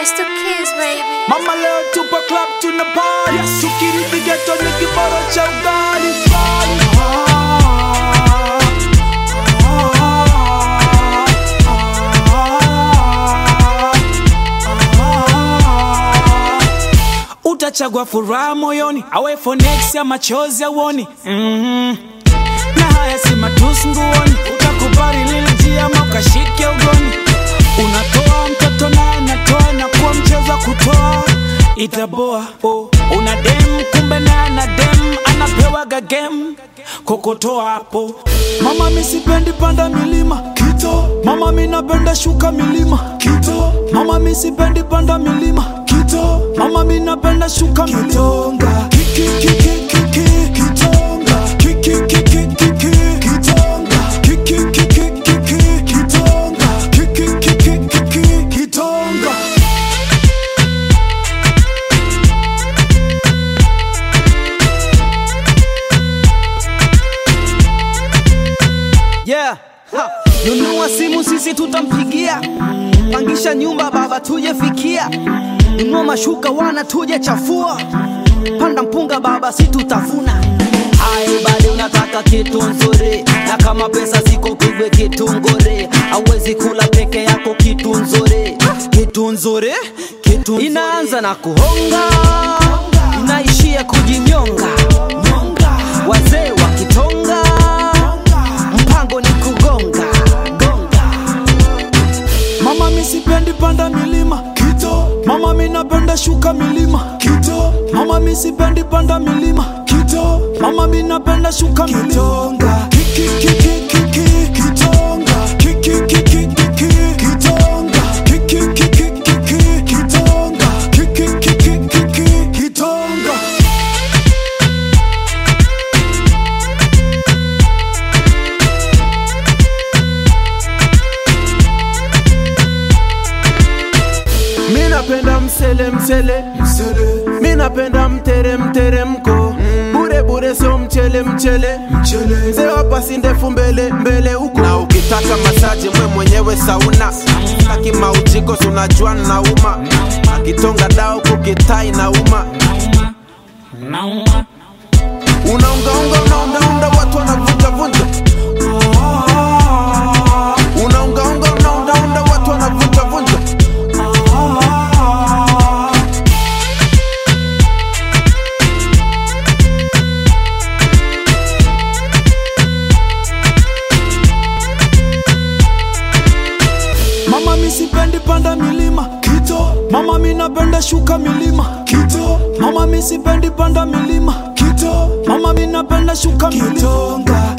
It's the kids, baby. Mama leo tupa club tuna party Tukirithi ghetto ni kiboro cha ugali Utachagua furaha moyoni awe fonex ya machozi auoni mm na haya si matusi nguoni utakubali lile njia ama ukashike ugoni unatoa mtoto naye natoa na kuwa mchezo wa kutoa itaboa oh. una dem kumbe naye na dem anapewaga game kokotoa hapo mama mi sipendi panda milima kito mama mi napenda shuka milima kito mama mi sipendi panda milima kito mama mi napenda shuka milonga kiki kiki kiki kitonga kiki kiki kiki kitonga kiki kiki kiki kitonga kiki kiki kiki kitonga Yeah. Ha. Nunua simu sisi tutampigia, pangisha nyumba baba tuje fikia, nunua mashuka wana tuje chafua, panda mpunga baba si tutavuna. Hayo bado unataka kitu nzuri, na kama pesa ziko pigwe kitu ngore, hauwezi kula peke yako kitu nzuri, kitu nzuri, kitu nzuri. Inaanza na kuhonga, inaishia kujinyonga, wazee wakitonga mpango ni kugonga gonga Mama mi sipendi panda milima kito Mama mi napenda shuka milima kito Mama mi sipendi panda milima kito Mama mi napenda shuka milonga Kiki kiki kiki kitonga Kiki kiki kiki kitonga Kiki kiki kiki kitonga Kiki kiki kiki kitonga Mi napenda msele msele, Msele mi napenda mtere mteremko, bure bure sio mchele mchele, mchele mzee wa pasi ndefu mbele mbele huko. Na ukitaka masaji mwe mwenyewe sauna, taki maujiko si unajua nauma, akitonga dao kukitai nauma, Nauma unaungaunga unaundaunda watu wanavunjavunja, unaungaunga unaundaunda watu wanavunjavunja. Mama mi sipendi panda milima kito Mama mi napenda shuka milima kito Mama mi sipendi panda milima kito Mama mi napenda shuka milonga